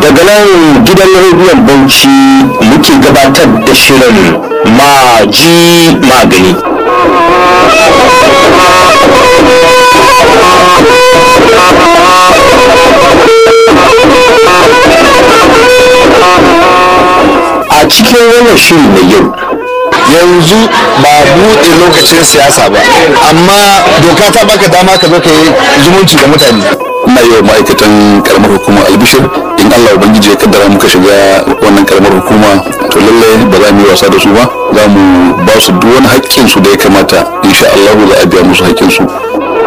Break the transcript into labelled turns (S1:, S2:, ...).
S1: daga nan gidan rediyon bauchi muke gabatar da shirin maji magani a cikin wannan shiri na yau
S2: yanzu ba buɗe lokacin siyasa ba amma doka ta baka dama ka zo ka yi zumunci da mutane
S3: ina yi wa ma'aikatan karamar hukumar albishir in allah ubangiji ya kaddara muka shiga wannan karamar hukuma to lallai ba za mu yi wasa da su ba za mu ba su duk wani haƙƙin su da ya kamata insha allahu za a biya musu haƙƙin su